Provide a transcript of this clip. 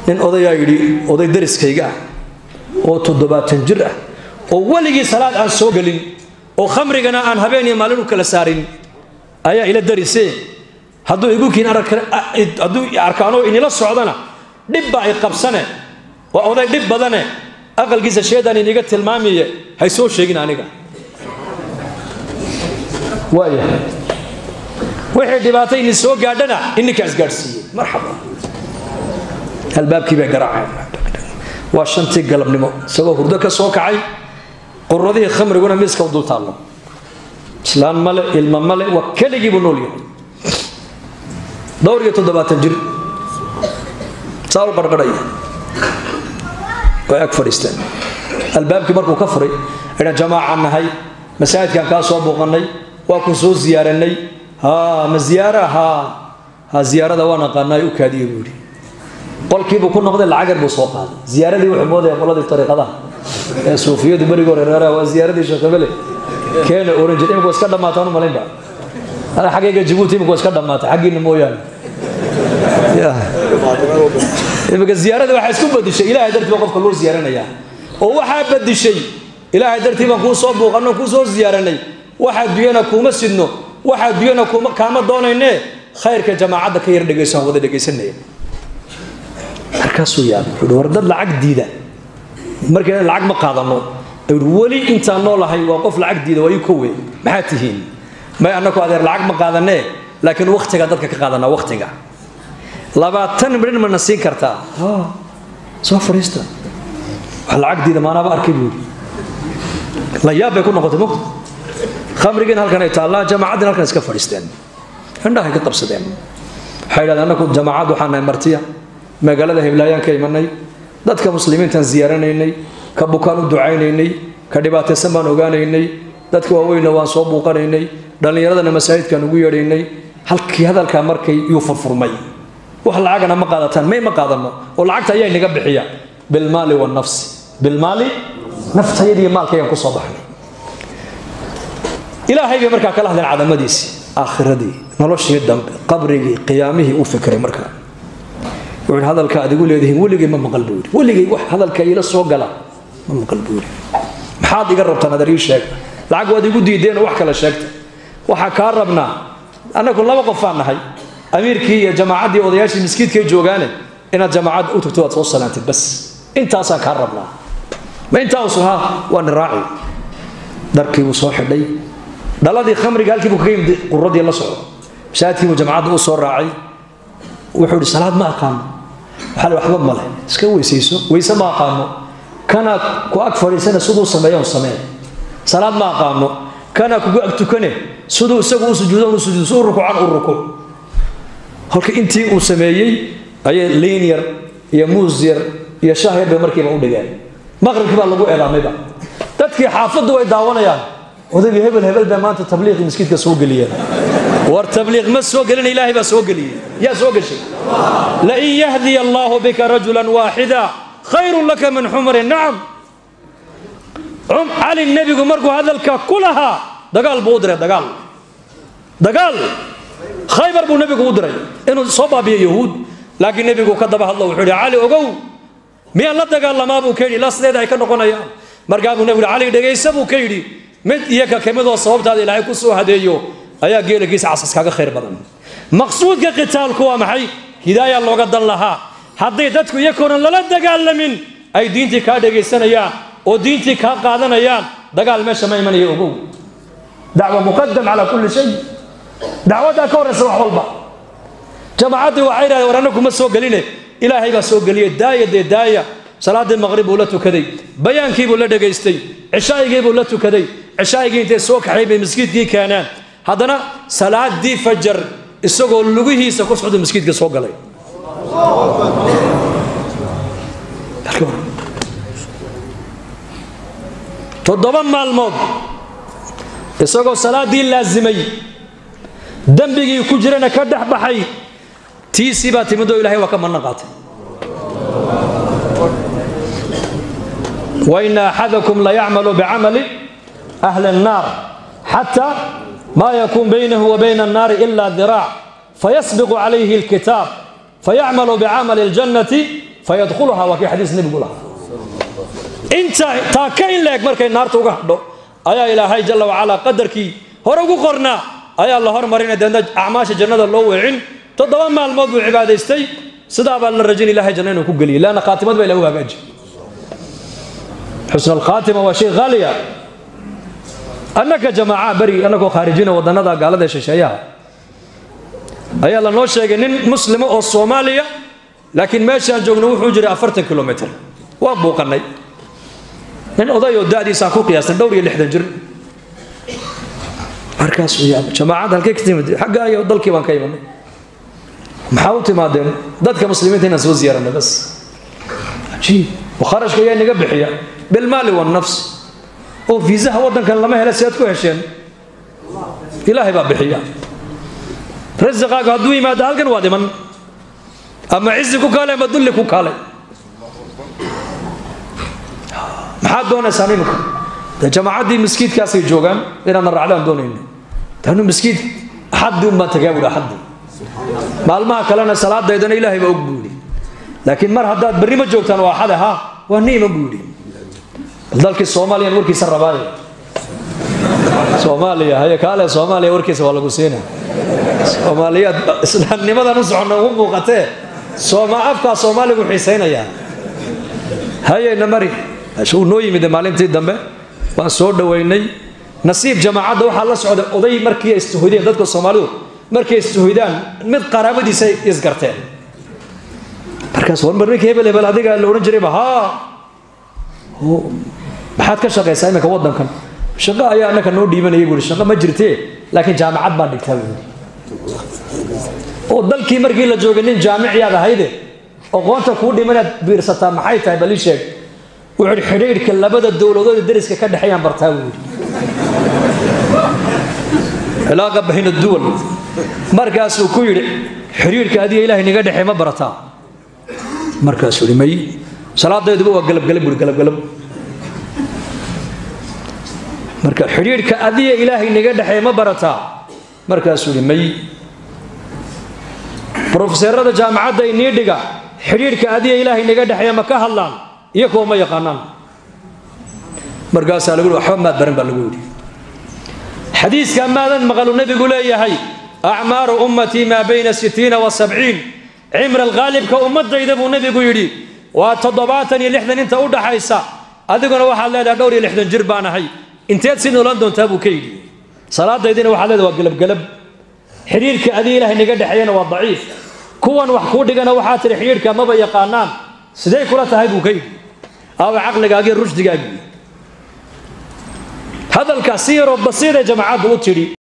nin odayaa yidhi oday dariskayga ah oo toddobaatan jir ah oo weligii salaad aan soo gelin oo khamrigana aan habeen iyo maalin u kala saarin ayaa ila darise hadduu igu kiin hadduu arkaanoo inila socdana dhibba ay qabsane waa oday dhib badane aqalkiisa sheedaan iniga tilmaamiye hay soo sheegin aniga waaya wixii dhibaatay ini soo gaadhana ininkaas gaadhsiiyey marxaba albaabkii bay garaaceen waa shantii galabnimo isagoo hurdo ka soo kacay quradihii khamriguna miiska u dul taallo islaan male ilma male waa keligiibuu nool yahay dhowr iyo toddobaatan jir saa u qarqarhaya way ag fadhiisteen albaabkii markuu ka furay idha jamaacaan nahay masaajidkaan kaa soo buuqannay waa ku soo ziyaaranay ha ma ziyaara ha ha ziyaarada waa naqaanaa u kaadiye buu yidhi qolkiibuu ku noqday lacagar buu soo qaaday ziyaaradii wuxuu moodaya qoladii ariiqadaha ee suufiyadu berigi hore reeraha waa ziyaaradii sheekhabele keena oran jir imika iska dhammaataan u malaynba ana xaggayga jabuuti imika iska dhammaatay xaggiina mooyaane imika ziyaarada waxaa isku badishay ilahay dartii baa qofka loo ziyaaranayaa oo waxaa badishay ilaahay dartii baan kuu soo buuqanno kuu soo ziyaaranay waxaa duyana kuuma sidno waxaa duyana kaama doonayne khayrka jamaacadda ka yar dhegayso aan wada dhegaysanaya markaasuu yaabay wuxuu war dad lacag diida markii lacag ma qaadano ayuu weli intaan noolahay waa qof lacag diida waa ii kowe maxaa tihiin may annaku adeer lacag ma qaadanee laakiin wakhtiga dadka ka qaadanaa wakhtiga labaatan midhan mana siin kartaa soo fadhiista wax lacag diida maanaaba arkay buu la yaab bay ku noqotay mogta khamrigiin halkan ay taallaa jamaacaddin halkan iska fadhiisteen indhahay ka qabsadeen waxay yidhahdeen annaku jamaacad waxaan nahay martiya magaalada heblaayaan ka imanay dadka muslimiintaan ziyaaranaynay ka bukaan u ducaynaynay ka dhibaataysan baan ogaanaynay dadka waaweyna waan soo buuqanaynay dhallinyaradana masaajidkaan ugu yeedhaynay halkii hadalkaa markay yuu furfurmay wax lacagana ma qaadataan may ma qaadano oo lacagta ayaa inaga bixiya bilmaali wanafsi bilmaali naftayadiiyo maalkaygaan ku soo baxnay ilaahay bay markaa kala hadleen cadamadiisii aakhiradii noloshii dambe qabrigii qiyaamihii u fikray markaa wuxuu hadalka aad igu leedihiin weligay ma maqal buu yidhi weligay wax hadalka iila soo gala ma maqal buu yidhi maxaad iga rabtaan adar ii sheeg lacag waad igu diideen oo wax kale sheegta waxaa kaa rabnaa annagu laba qofaan nahay amiirkii iyo jamaacaddii odayaashii miskiidkay joogaane inaad jamaacadda u tagto waad soo salaantid bas intaasaan kaa rabnaa ma intaasu ha waa ni raaci dharkii buu soo xidhay dhaladii khamriga halkii buu kaga yimid quradii la socdo masaajidkii buu jamacadda u soo raacay wuxuu ihi salaad ma aqaano waxaa la waxba male iska weysayso weyse ma aqaano kana ku ag fadhiisana siduu sameeya un samee salaad ma aqaano kana kugu ag tukane siduu isagu u sujuudo un sujuudo si u rukuucan u rukuuc halka intii uu sameeyey ayay liin yar iyo muus yar iyo shaah yar bay markiiba u dhigeen maqribkii baa lagu eedaamayba dadkii xaafaddu way daawanayaan odayga hebel hebel baa maanta tabliiqii miskiidka soo geliyeen war tabliiq ma soo gelina ilaahay baa soo geliyey yaa soo gashay lain yahdiya allaahu bika rajulan waaxida khayrun laka min xumarin nacam cali nebigu markuu hadalka ku lahaa dagaal buu u diray dagaal dagaal khaybar buu nebigu u diray inuu soo baabiyo yahuud laakiin nebigu ka daba hadlo wuxuu yidhi cali ogow miyaan la dagaalamaa buu ka yidhi la sideeda ay ka noqonayaan markaa buu nebigu cali dhegaysa buu ka yidhi mid iyaga ka midoo sababtaada ilaahay ku soo hadeeyo ayaa geelakiisa casas kaga khayr badan maqsuudka qitaalku waa maxay hidaaya looga dan lahaa hadday dadku iyakoonan lala dagaalamin ay diintii kaa dhegaysanayaan oo diintii kaa qaadanayaan dagaal meesha ma imanaya ogow dacwa muqadam calaa kulli shay dacwaddaa ka horraysa wax walba jamaacaddii waxay idhahdeen war annagu ma soo geline ilaahay baa soo geliyey daaya dee daaya salaaddii maqrib buu la tukaday bayaankii buu la dhegaystay cishaa'igii buu la tukaday cishaa'igii intay soo kaxay bay miskiidkii keeneen haddana salaadii fajar isagoo lugihiisa ku socda miskiidka soo galay toddoba maalmood isagoo salaaddii laasimay dembigii ku jirana ka dhex baxay tiisii baa timidoo ilahay waa ka manna qaatay waina axadakum layacmalu bicamali ahli الnaar xatى ma yakun baynahu wa bayna الnaari ila diraac fayasbiqu calayhi اlkitaab fayacmalu bicamali اljannati fayadkhuluhaa waa kii xadiis nebigu lahaa inta taa ka in la-eg markay naarta uga hadho ayaa ilaahay jalla wacalaa qadarkii hore ugu qornaa ayaa la hormarinaya deedna acmaasha jannada loo weecin toddoba maalmood buu cibaadaystay sidaa baa la rajin ilahay janna inuu ku geliyo leanna khaatimad baa ilagu hagaaji xusn alkhaatima waa shay haaliya annaka jamaaca beri annagoo khaarijina wadannada gaalada ee shisheeyaha ayaa lanoo sheegay nin muslima oo soomaaliya laakiin meeshaan joogno wuxuu jiray afartan kilomitr waan buuqanay nin oday oo da'diisaan ku qiyaasnay dhowr iyo lixdan jir markaasuu yaab jamaacadda halkay ka timid xagga ayo dalkii baan ka imanay maxaa u timaadeen dadka muslimiinta inaan soo ziyaaranay bas ajiib kharashka ayaa inaga bixiya bilmaali wannafs oo fiisaha waddankan lama hela si aad ku hesheen ilaahay baa bixiya rasiqaagu hadduu yimaado halkan waad iman ama cizi ku kaale ama dulli ku kaale maxaad doonaysaan imika de jamaacaddii miskiidkaasay joogaan inaadna raacdaan doonayna tanu miskiid axaddii un baan tagaa buhi axaddii maalmaha kalena salaadaydana ilaahay baa og buu yidhi laakiin mar haddaad berri ma joogtaan waa axade ha waa niiman buu yidhi dalkii soomaaliyan warkiisa rabaaye soomaaliya haye kaale soomaaliya warkiisa waa lagu siina soomaaliyaad islaamnimadan u soconna ugu muuqatee sooma afkaa soomaaligu xiisaynayaa hayeyna mari uu noo yimid maalintii dambe waan soo dhoweynay nasiib jamaacadda waxaa la socda oday markii ay istuhoydeen dadka soomaalidu markay istuhoydaan mid qaraabadiisa isgarteen markaas warmar ninka hebel hebel adiga la odhan jirayba haa maxaad ka shaqaysaa iminka waddankan shaqo ayaa annaka noo dhiibanaya buuri shaqo ma jirtee laakiin jaamacad baan dhigtaa buuri oo dalkii markii la joogay nin jaamiciyaad ahayde aqoonta kuu dhimanaad biirsataa maxay tahay bal ii sheeg wuxuu xidhiidhka labada dowladood ee dariska ka dhexeeyaan bartaa buu yidhi cilaaqa bayna duwal markaasuu ku yidhi xidhiidhka adiga ilaahay niga dhexee ma barataa markaasuu yidhi may salaadayduba waa galabgalab buuri galabgalab marka xidhiidhka adiga ilaahay niga dhexee ma barataa markaasuu yidhi may brofeserada jaamacadda inii dhiga xidhiidhka adiga ilaahay niga dhexeeya ma ka hadlaan iyo kuwa ma yaqaanaan markaasaa lagu waxba maad baran baa lagu yidhi xadiiska maadan maqalu nebigu leeyahay acmaaru ummatii maa bayna sitiina wa sabciin cimra alkhaalibka ummadayda buu nebigu yidhi waa toddobaatan iyo lixdan inta u dhaxaysa adiguna waxaad leedahay dhowr iyo lixdan jir baan ahay inteed si noolan doontaa buu ka yidhi salaadaydina waxaad leedahay waa gelabgelab xidhiidhka adiga ilaahay niga dhexeeyana waa daciif kuwan wax kuu dhigana waxaa tiri xidhiidhka maba yaqaanaan siday kula tahay buu ka yidhi aawa caqligaagii rushdigaagii hadalkaas si yaroo basiiday jamacaddu u tidhi